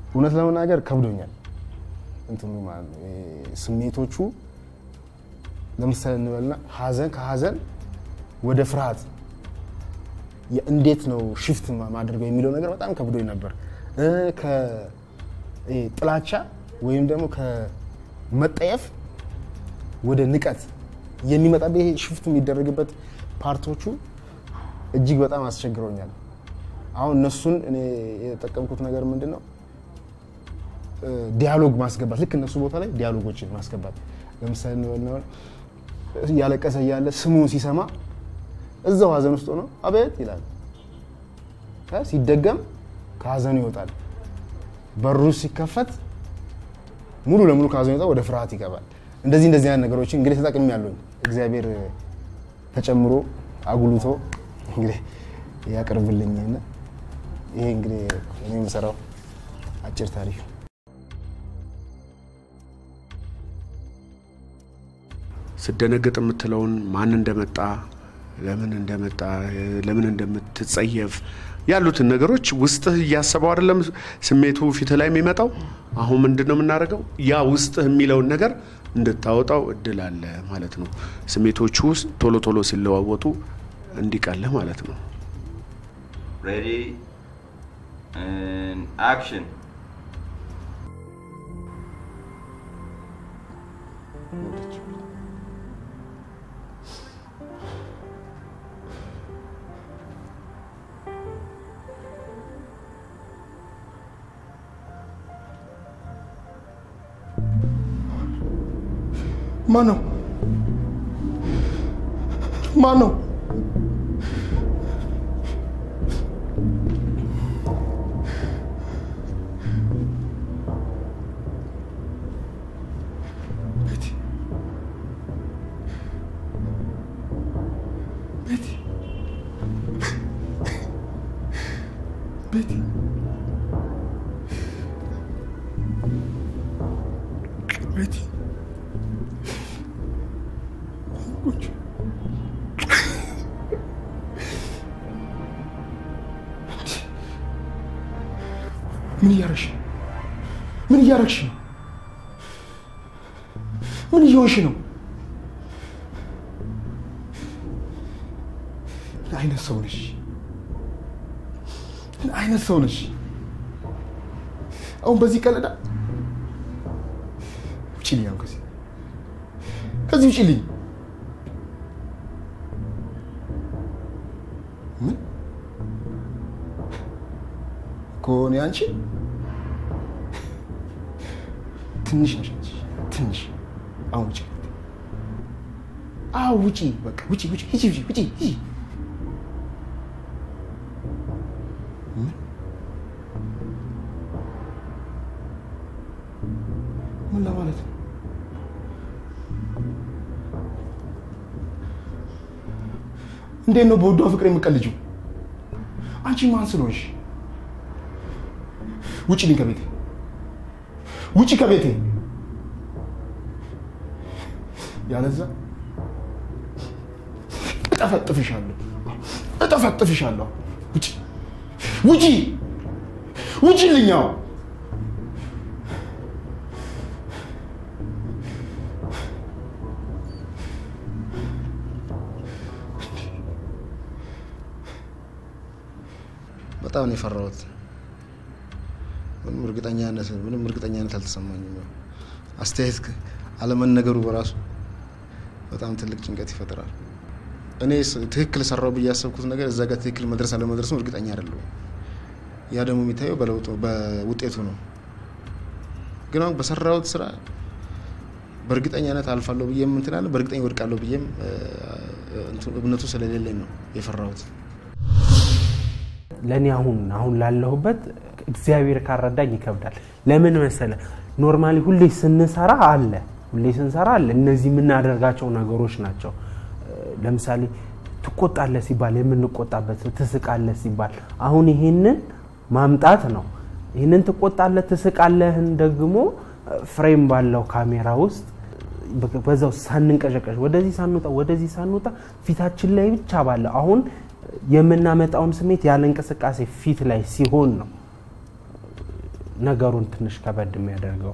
እውነት ለመናገር ከብዶኛል። እንትኑ ማለት ነው ይሄ ስሜቶቹ ለምሳሌ እንበልና ሀዘን ከሀዘን ወደ ፍርሃት የ- እንዴት ነው ሽፍት ማ- ማድረገው የሚለው ነገር በጣም ከብዶኝ ነበር። እ፣ ከ- ይሄ ጥላቻ ወይም ደግሞ ከመጠየፍ ወደ ንቀት የሚመጣበት ይሄ ሽፍት የሚደረግበት ፓርቶቹ እጅግ በጣም አስቸግረውኛል። አሁን እነሱን እኔ የተጠቀምኩት ነገር ምንድን ነው እ፣ ዲያሎግ ማስገባት ልክ እነሱ ቦታ ላይ ዲያሎጎችን ማስገባት ለምሳሌ እንበልና እያለቀሰ እያለ ስሙን ሲሰማ እዛው ሀዘን ውስጥ ሆኖ አቤት ይላል። እ፣ ሲደገም ከሀዘኑ ይወጣል። በሩ ሲከፈት ሙሉ ለሙሉ ከሀዘኑ ይወጣል፣ ወደ ፍርሃት ይገባል። እንደዚህ እንደዚህ አይነት ነገሮችን እንግዲህ ተጠቅሜ ያለኝ እግዚአብሔር ተጨምሮ አጉልቶ እንግዲህ ያቅርብልኝና ይሄ እንግዲህ እኔ የምሰራው አጭር ታሪክ ነው። ስደነግጥ የምትለውን ማን እንደመጣ ለምን እንደመጣ ለምን እንደምትጸየፍ ያሉትን ነገሮች ውስጥህ እያሰበው አይደለም ስሜቱ ፊት ላይ የሚመጣው። አሁን ምንድን ነው የምናደርገው? ያ ውስጥህ የሚለውን ነገር እንድታወጣው እድል አለ ማለት ነው። ስሜቶቹ ውስጥ ቶሎ ቶሎ ሲለዋወጡ እንዲቀልህ ማለት ነው። Ready and action. ማን ነው? ማን ነው? ቤቲ ቤቲ ቁጭ ምን እያረግሽ ነው? ምን እያረግሽ ነው? ምን እየሆንሽ ነው? ምን አይነት ሰው ነሽ? ምን አይነት ሰው ነሽ? አሁን በዚህ ቀለዳ ውጭልኝ፣ አሁን ከዚህ ከዚህ ውጭልኝ። ምን ከሆነ አንቺ ትንሽ ነሽ አንቺ ትንሽ። አሁን ውጭ፣ አዎ ውጪ፣ በቃ ውጪ፣ ውጪ፣ ሂጂ፣ ሂጂ፣ ውጪ፣ ሂጂ። ምን ምን ለማለት ነው? እንዴት ነው በወዷ ፍቅር የምቀልጂው? አንቺ ማን ስለሆንሽ? ውጪልኝ ከቤቴ ውጪ ከቤቴ ያለዛ እጠፈጥፍሻለሁ እጠፈጥፍሻለሁ ውጪ ውጪ ውጪልኝ አዎ በጣም ነው የፈራሁት ምንም እርግጠኛነት ምንም እርግጠኛነት አልተሰማኝም ያው አስተያየት ከ- አለመነገሩ በራሱ በጣም ትልቅ ጭንቀት ይፈጥራል እኔ ስ- ትክክል ሰራው ብዬ ያሰብኩት ነገር እዛ ጋር ትክክል መድረስ አለመድረሱ እርግጠኛ አይደለሁም ያ ደግሞ የሚታየው በለውጡ በውጤቱ ነው ግን አሁን በሰራሁት ስራ በእርግጠኛነት አልፋለሁ ብዬም እንትን አለ በእርግጠኛ ወድቃለሁ ብዬም እ፣ እንትን እምነቱ ስለሌለኝ ነው የፈራሁት ለእኔ አሁን አሁን ላለሁበት እግዚአብሔር ካረዳኝ ይከብዳል። ለምን መሰለ ኖርማሊ ሁሌ ስንሰራ አለ ሁሌ ስንሰራ አለ እነዚህ የምናደርጋቸው ነገሮች ናቸው። ለምሳሌ ትቆጣለህ ሲባል የምንቆጣበት፣ ትስቃለህ ሲባል አሁን ይሄንን ማምጣት ነው። ይህንን ትቆጣለህ ትስቃለህን ደግሞ ፍሬም ባለው ካሜራ ውስጥ በዛው ሳንንቀዠቀዥ ወደዚህ ሳንወጣ ወደዚህ ሳንወጣ ፊታችን ላይ ብቻ ባለ አሁን የምናመጣውን ስሜት ያለ እንቅስቃሴ ፊት ላይ ሲሆን ነው ነገሩን ትንሽ ከበድ የሚያደርገው።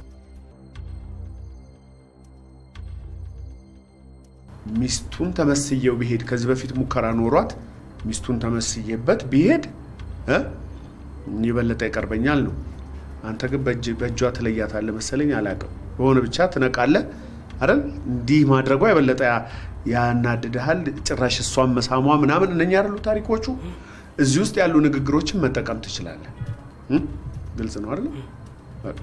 ሚስቱን ተመስየው ቢሄድ ከዚህ በፊት ሙከራ ኖሯት ሚስቱን ተመስየበት ቢሄድ እ የበለጠ ይቀርበኛል ነው። አንተ ግን በእጅ በእጇ ትለያታለህ መሰለኝ፣ አላውቅም። በሆነ ብቻ ትነቃለህ አይደል? እንዲህ ማድረጓ የበለጠ ያ- ያናድድሃል። ጭራሽ እሷን መሳሟ ምናምን እነኛ ያሉ ታሪኮቹ እዚህ ውስጥ ያሉ ንግግሮችን መጠቀም ትችላለህ። እ? ግልጽ ነው አይደል? በቃ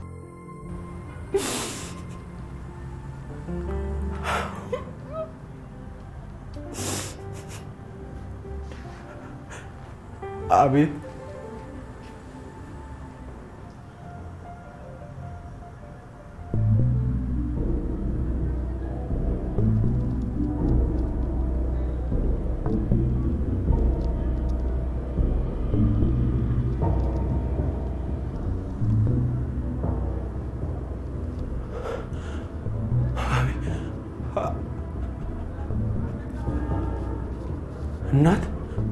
አቤት እናት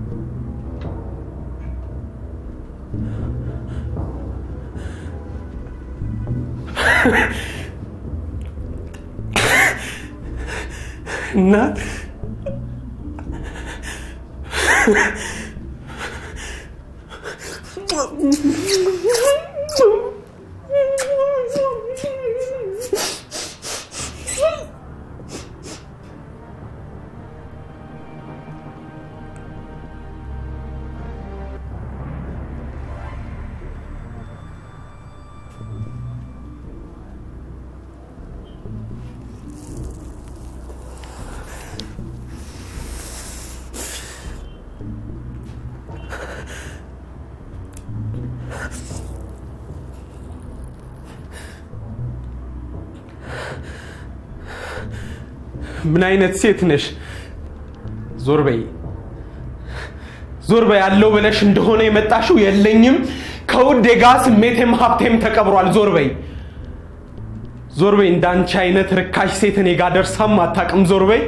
እናት ምን አይነት ሴት ነሽ? ዞር በይ ዞር በይ አለው ብለሽ እንደሆነ የመጣሽው የለኝም። ከውዴ ጋር ስሜቴም ሀብቴም ተቀብሯል። ዞር በይ ዞር በይ። እንዳንቺ አይነት ርካሽ ሴት እኔ ጋር ደርሳም አታውቅም። ዞር በይ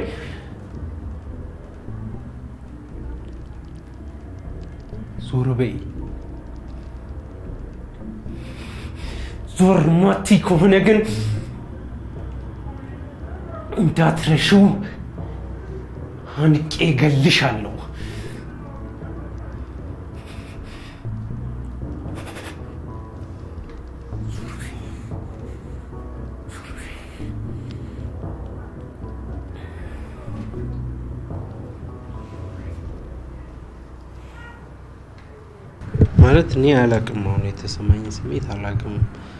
ዞር በይ። ዞር ማቲ ከሆነ ግን እንዳትረሺው አንቄ እገልሻለሁ። ማለት እኔ አላቅም። አሁን የተሰማኝ ስሜት አላቅም።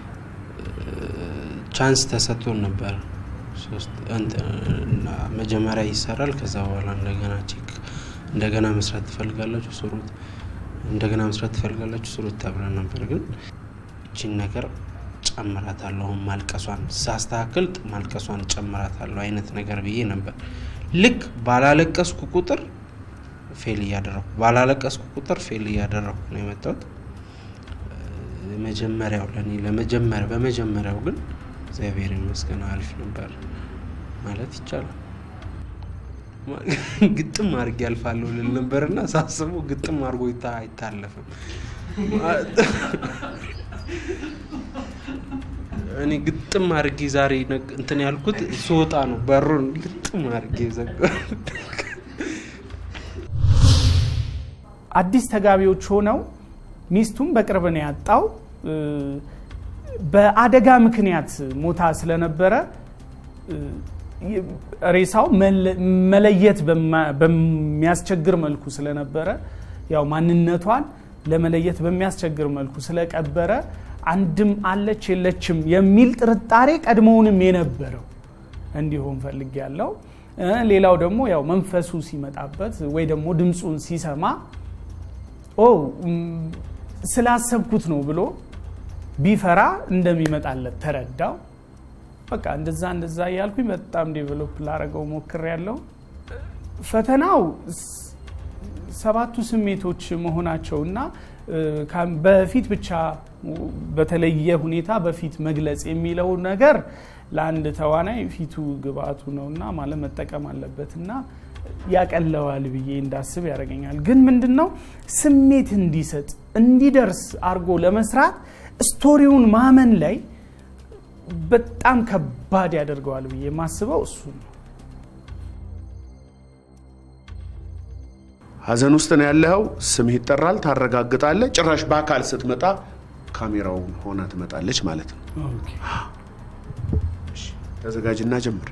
ቻንስ ተሰጥቶን ነበር። ሶስት እንትን እና መጀመሪያ ይሰራል። ከዛ በኋላ እንደገና ቼክ እንደገና መስራት ትፈልጋላችሁ ስሩት፣ እንደገና መስራት ትፈልጋላችሁ ስሩት ተብለን ነበር። ግን እቺን ነገር ጨምራታለሁ፣ ማልቀሷን ሳስተካክል ማልቀሷን ጨምራታለሁ አይነት ነገር ብዬ ነበር። ልክ ባላለቀስኩ ቁጥር ፌል እያደረኩ ባላለቀስኩ ቁጥር ፌል እያደረኩ ነው የመጣሁት። መጀመሪያው ለእኔ ለመጀመሪያ በመጀመሪያው ግን እግዚአብሔር ይመስገን አሪፍ ነበር ማለት ይቻላል። ግጥም አድርጌ ያልፋለሁ ልል ነበርና ሳስበው ግጥም አድርጎ ይታ- አይታለፍም። እኔ ግጥም አድርጌ ዛሬ ነግ- እንትን ያልኩት ስወጣ ነው። በሩን ግጥም አድርጌ ዘጋሁት። አዲስ ተጋቢዎች ሆነው ሚስቱን በቅርብ ነው ያጣው። እ፣ በአደጋ ምክንያት ሞታ ስለነበረ እ፣ ይ- ሬሳው መለ- መለየት በማ- በሚያስቸግር መልኩ ስለነበረ ያው ማንነቷን ለመለየት በሚያስቸግር መልኩ ስለቀበረ አንድም አለች የለችም የሚል ጥርጣሬ ቀድሞውንም የነበረው እንዲሆን ፈልግ ያለው ሌላው ደግሞ ያው መንፈሱ ሲመጣበት ወይ ደግሞ ድምፁን ሲሰማ ኦ ም፣ ስላሰብኩት ነው ብሎ ቢፈራ እንደሚመጣለት ተረዳው። በቃ እንደዛ እንደዛ እያልኩኝ በጣም ዴቨሎፕ ላረገው ሞክር ያለው ፈተናው ስ- ሰባቱ ስሜቶች መሆናቸውና እ፣ ካም- በፊት ብቻ በተለየ ሁኔታ በፊት መግለጽ የሚለው ነገር ለአንድ ተዋናይ ፊቱ ግብአቱ ነውና ማለት መጠቀም አለበትና ያቀለዋል ብዬ እንዳስብ ያደርገኛል። ግን ምንድን ነው ስሜት እንዲሰጥ እንዲደርስ አድርጎ ለመስራት ስቶሪውን ማመን ላይ በጣም ከባድ ያደርገዋል ብዬ የማስበው እሱ ነው። ሀዘን ውስጥ ነው ያለኸው። ስምህ ይጠራል፣ ታረጋግጣለህ። ጭራሽ በአካል ስትመጣ ካሜራውን ሆና ትመጣለች ማለት ነው። እሺ፣ ተዘጋጅና ጀምር።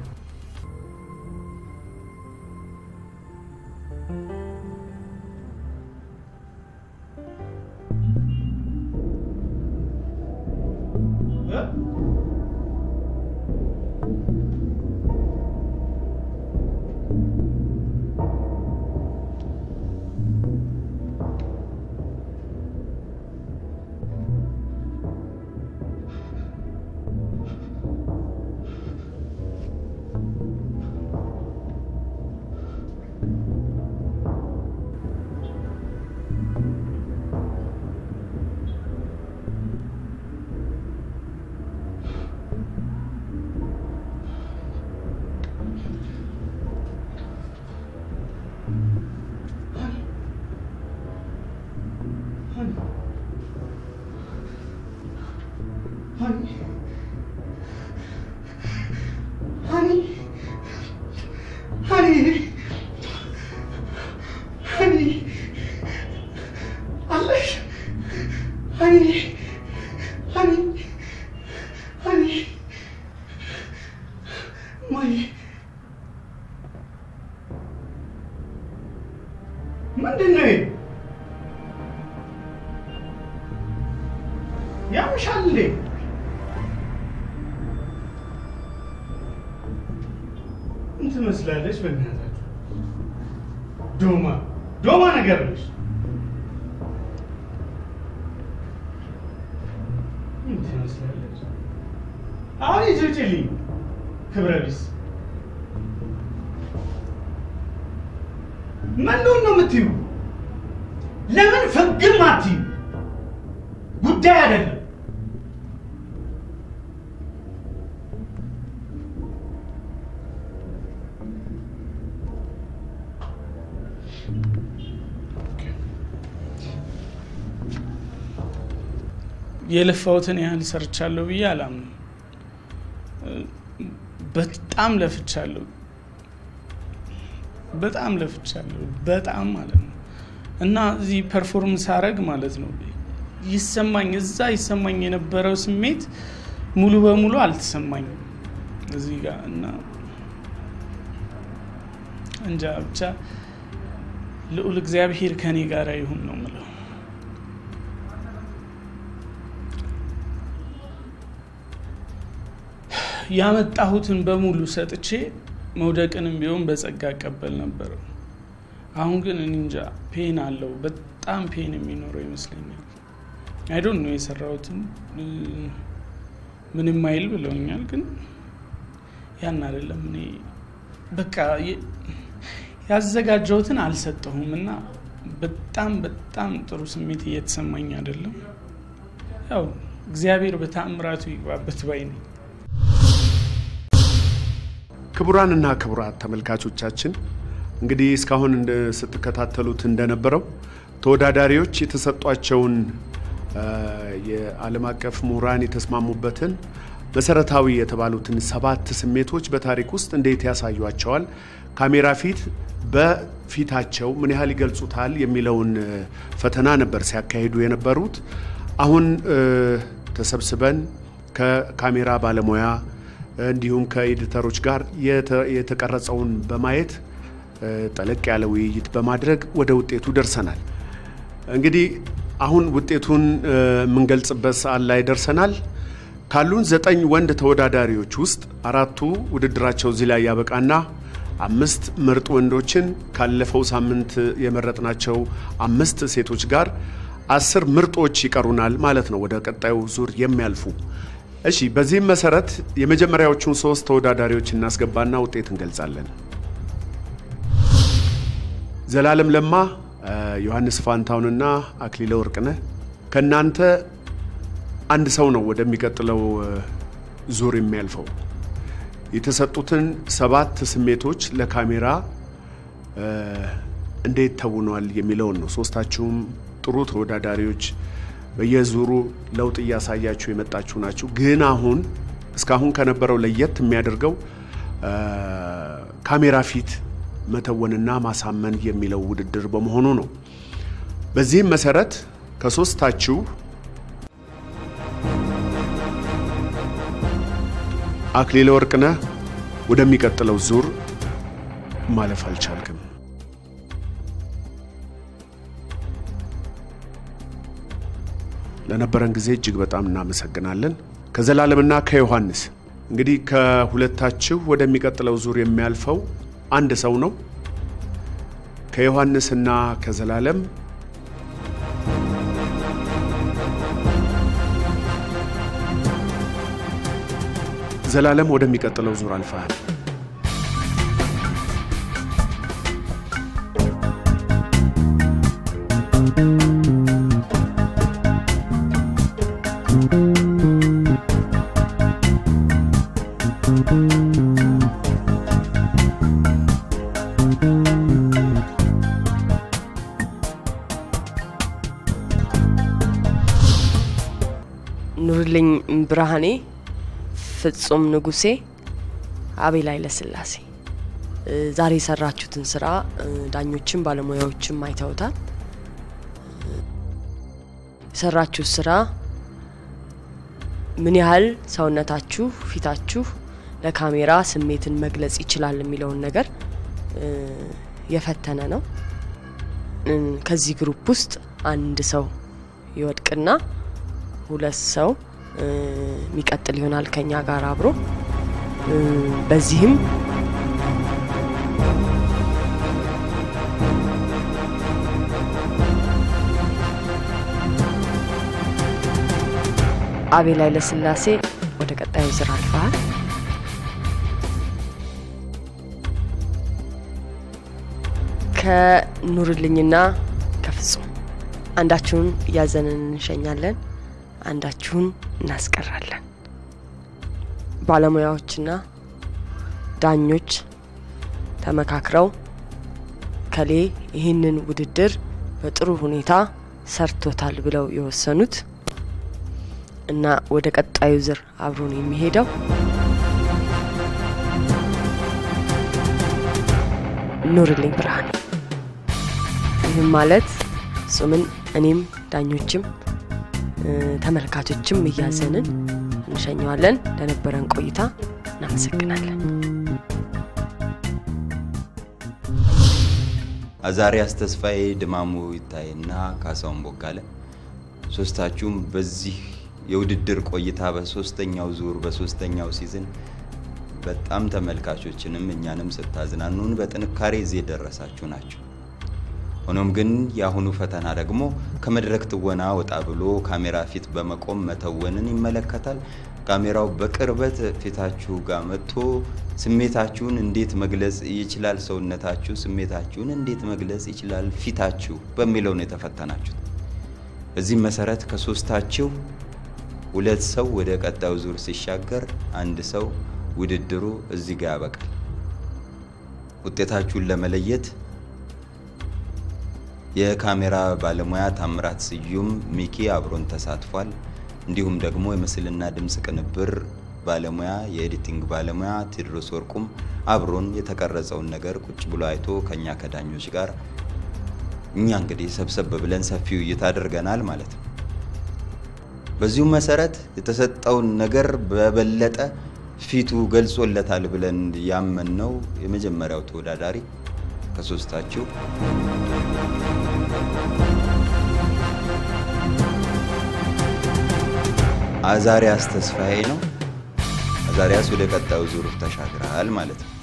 ምንድን ነው ይሄ? ያምሻል እንዴ? ምን ትመስላለች? በእናታችሁ ዶማ ዶማ ነገር ነች። ምን ትመስላለች? አሁን ይጭጭልኝ ክብረ ቢስ ምንድን ነው የምትዩ? ለምን ፍግም አትዩ? ጉዳይ አይደለም። የለፋሁትን ያህል ሰርቻለሁ ብዬ አላምንም። በጣም ለፍቻለሁ። በጣም ለፍቻለሁ። በጣም ማለት ነው። እና እዚህ ፐርፎርም ሳረግ ማለት ነው ይሰማኝ እዛ ይሰማኝ የነበረው ስሜት ሙሉ በሙሉ አልተሰማኝም እዚህ ጋር እና እንጃ ብቻ ልዑል እግዚአብሔር ከኔ ጋር ይሁን ነው ምለው። ያመጣሁትን በሙሉ ሰጥቼ መውደቅንም ቢሆን በጸጋ እቀበል ነበር። አሁን ግን እኔ እንጃ ፔን አለው፣ በጣም ፔን የሚኖረው ይመስለኛል። አይዶን ነው የሰራሁትን ምንም አይል ብለውኛል፣ ግን ያን አይደለም እኔ በቃ ያዘጋጀሁትን አልሰጠሁም እና በጣም በጣም ጥሩ ስሜት እየተሰማኝ አይደለም። ያው እግዚአብሔር በተአምራቱ ይግባበት ባይ ነኝ። ክቡራንና ክቡራት ተመልካቾቻችን እንግዲህ እስካሁን ስትከታተሉት እንደነበረው ተወዳዳሪዎች የተሰጧቸውን የዓለም አቀፍ ምሁራን የተስማሙበትን መሰረታዊ የተባሉትን ሰባት ስሜቶች በታሪክ ውስጥ እንዴት ያሳዩቸዋል፣ ካሜራ ፊት በፊታቸው ምን ያህል ይገልጹታል የሚለውን ፈተና ነበር ሲያካሂዱ የነበሩት። አሁን ተሰብስበን ከካሜራ ባለሙያ እንዲሁም ከኤዲተሮች ጋር የተቀረጸውን በማየት ጠለቅ ያለ ውይይት በማድረግ ወደ ውጤቱ ደርሰናል። እንግዲህ አሁን ውጤቱን የምንገልጽበት ሰዓት ላይ ደርሰናል። ካሉን ዘጠኝ ወንድ ተወዳዳሪዎች ውስጥ አራቱ ውድድራቸው እዚህ ላይ ያበቃና አምስት ምርጥ ወንዶችን ካለፈው ሳምንት የመረጥናቸው አምስት ሴቶች ጋር አስር ምርጦች ይቀሩናል ማለት ነው ወደ ቀጣዩ ዙር የሚያልፉ። እሺ፣ በዚህም መሰረት የመጀመሪያዎቹን ሶስት ተወዳዳሪዎች እናስገባና ውጤት እንገልጻለን። ዘላለም ለማ፣ ዮሐንስ ፋንታውንና አክሊለ ወርቅነህ ከእናንተ አንድ ሰው ነው ወደሚቀጥለው ዙር የሚያልፈው። የተሰጡትን ሰባት ስሜቶች ለካሜራ እንዴት ተውኗል የሚለውን ነው። ሶስታችሁም ጥሩ ተወዳዳሪዎች በየዙሩ ለውጥ እያሳያችሁ የመጣችሁ ናችሁ። ግን አሁን እስካሁን ከነበረው ለየት የሚያደርገው እ፣ ካሜራ ፊት መተወንና ማሳመን የሚለው ውድድር በመሆኑ ነው። በዚህም መሰረት ከሶስታችሁ አክሊለ ወርቅነህ ወደሚቀጥለው ዙር ማለፍ አልቻልክም። ለነበረን ጊዜ እጅግ በጣም እናመሰግናለን። ከዘላለምና ከዮሐንስ እንግዲህ ከሁለታችሁ ወደሚቀጥለው ዙር የሚያልፈው አንድ ሰው ነው። ከዮሐንስና ከዘላለም ዘላለም ወደሚቀጥለው ዙር አልፈሃል። ኑርልኝ ብርሃኔ፣ ፍጹም ንጉሴ፣ አቤል ኃይለስላሴ እ፣ ዛሬ የሰራችሁትን ስራ እ፣ ዳኞችም ባለሙያዎችም አይተውታል። እ፣ የሰራችሁት ስራ ምን ያህል ሰውነታችሁ፣ ፊታችሁ ለካሜራ ስሜትን መግለጽ ይችላል የሚለውን ነገር እ፣ የፈተነ ነው። እ፣ ከዚህ ግሩፕ ውስጥ አንድ ሰው ይወድቅና ሁለት ሰው እ፣ የሚቀጥል ይሆናል ከኛ ጋር አብሮ እ፣ በዚህም አቤል ኃይለስላሴ ወደ ቀጣዩ ዙር አልፈሃል። ከኑርልኝና ከፍጹም አንዳችሁን እያዘንን እንሸኛለን፣ አንዳችሁን እናስቀራለን። ባለሙያዎችና ዳኞች ተመካክረው ከሌ ይህንን ውድድር በጥሩ ሁኔታ ሰርቶታል ብለው የወሰኑት እና ወደ ቀጣዩ ዙር አብሮን የሚሄደው ኑርልኝ ብርሃኔ። ይህም ማለት ፍጹምን እኔም ዳኞችም እ፣ ተመልካቾችም እያዘንን እንሸኘዋለን። ለነበረን ቆይታ እናመሰግናለን። አዛሪያስ ተስፋዬ፣ ድማሙ ይታይና ካሳሁን ቦጋለ ሶስታችሁም በዚህ የውድድር ቆይታ በሶስተኛው ዙር በሶስተኛው ሲዝን በጣም ተመልካቾችንም እኛንም ስታዝናኑን በጥንካሬ እዚህ የደረሳችሁ ናቸው። ሆኖም ግን የአሁኑ ፈተና ደግሞ ከመድረክ ትወና ወጣ ብሎ ካሜራ ፊት በመቆም መተወንን ይመለከታል። ካሜራው በቅርበት ፊታችሁ ጋር መጥቶ ስሜታችሁን እንዴት መግለጽ ይችላል፣ ሰውነታችሁ ስሜታችሁን እንዴት መግለጽ ይችላል ፊታችሁ በሚለው ነው የተፈተናችሁት። በዚህም መሰረት ከሶስታችሁ ሁለት ሰው ወደ ቀጣዩ ዙር ሲሻገር አንድ ሰው ውድድሩ እዚህ ጋር ያበቃል። ውጤታችሁን ለመለየት የካሜራ ባለሙያ ታምራት ስዩም ሚኪ አብሮን ተሳትፏል። እንዲሁም ደግሞ የምስልና ድምፅ ቅንብር ባለሙያ የኤዲቲንግ ባለሙያ ቴዎድሮስ ወርቁም አብሮን የተቀረጸውን ነገር ቁጭ ብሎ አይቶ ከኛ ከዳኞች ጋር እኛ እንግዲህ ሰብሰብ ብለን ሰፊ ውይይት አድርገናል ማለት ነው። በዚሁም መሰረት የተሰጠውን ነገር በበለጠ ፊቱ ገልጾለታል ብለን ያመንነው የመጀመሪያው ተወዳዳሪ ከሶስታችሁ አዛሪያስ ተስፋዬ ነው። አዛሪያስ ወደ ቀጣዩ ዙር ተሻግረሃል ማለት ነው።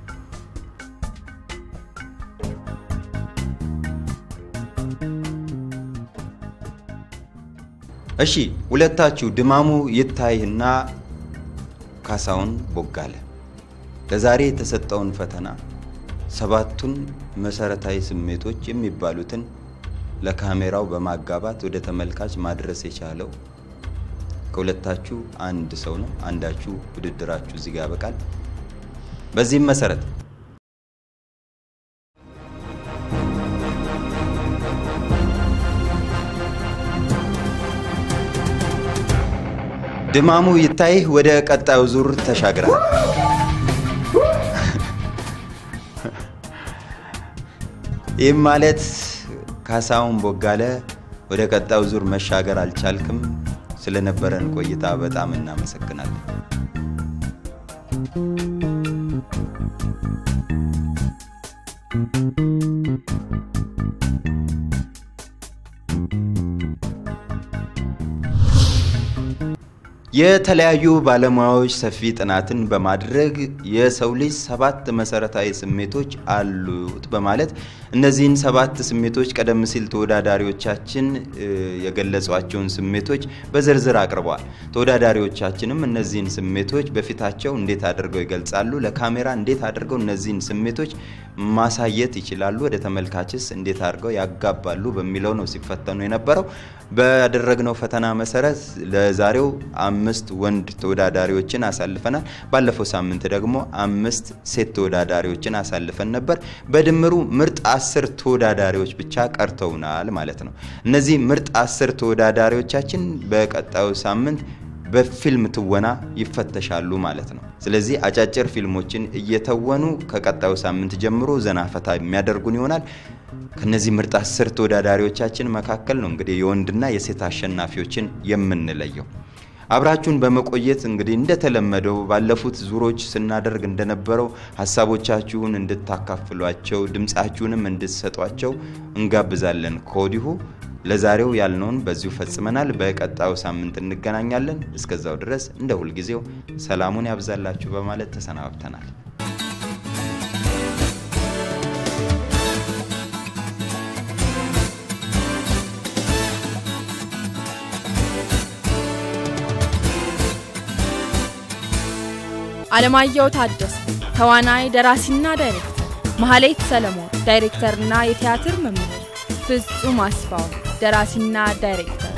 እሺ ሁለታችሁ ድማሙ ይታይና ካሳሁን ቦጋለ ለዛሬ የተሰጠውን ፈተና ሰባቱን መሰረታዊ ስሜቶች የሚባሉትን ለካሜራው በማጋባት ወደ ተመልካች ማድረስ የቻለው ከሁለታችሁ አንድ ሰው ነው። አንዳችሁ ውድድራችሁ እዚህ ጋር ያበቃል። በዚህም መሰረት ድማሙ ይታይ ወደ ቀጣዩ ዙር ተሻግራል። ይህም ማለት ካሳሁን ቦጋለ ወደ ቀጣዩ ዙር መሻገር አልቻልክም። ስለነበረን ቆይታ በጣም እናመሰግናለን። የተለያዩ ባለሙያዎች ሰፊ ጥናትን በማድረግ የሰው ልጅ ሰባት መሰረታዊ ስሜቶች አሉት በማለት እነዚህን ሰባት ስሜቶች ቀደም ሲል ተወዳዳሪዎቻችን እ፣ የገለጿቸውን ስሜቶች በዝርዝር አቅርበዋል። ተወዳዳሪዎቻችንም እነዚህን ስሜቶች በፊታቸው እንዴት አድርገው ይገልጻሉ፣ ለካሜራ እንዴት አድርገው እነዚህን ስሜቶች ማሳየት ይችላሉ፣ ወደ ተመልካችስ እንዴት አድርገው ያጋባሉ በሚለው ነው ሲፈተኑ የነበረው። ባደረግነው ፈተና መሰረት ለዛሬው አምስት ወንድ ተወዳዳሪዎችን አሳልፈናል። ባለፈው ሳምንት ደግሞ አምስት ሴት ተወዳዳሪዎችን አሳልፈን ነበር። በድምሩ ምርጥ አስር ተወዳዳሪዎች ብቻ ቀርተውናል ማለት ነው። እነዚህ ምርጥ አስር ተወዳዳሪዎቻችን በቀጣዩ ሳምንት በፊልም ትወና ይፈተሻሉ ማለት ነው። ስለዚህ አጫጭር ፊልሞችን እየተወኑ ከቀጣዩ ሳምንት ጀምሮ ዘና ፈታ የሚያደርጉን ይሆናል። ከነዚህ ምርጥ አስር ተወዳዳሪዎቻችን መካከል ነው እንግዲህ የወንድና የሴት አሸናፊዎችን የምንለየው። አብራችሁን በመቆየት እንግዲህ እንደተለመደው ባለፉት ዙሮች ስናደርግ እንደነበረው ሀሳቦቻችሁን እንድታካፍሏቸው ድምፃችሁንም እንድትሰጧቸው እንጋብዛለን ከወዲሁ። ለዛሬው ያልነውን በዚሁ ፈጽመናል። በቀጣዩ ሳምንት እንገናኛለን። እስከዛው ድረስ እንደ ሁልጊዜው ሰላሙን ያብዛላችሁ በማለት ተሰናብተናል። አለማየሁ ታደሰ ተዋናይ ደራሲና ዳይሬክተር፣ መሐሌት ሰለሞን ዳይሬክተርና የቲያትር መምህር፣ ፍጹም አስፋው ደራሲና ዳይሬክተር፣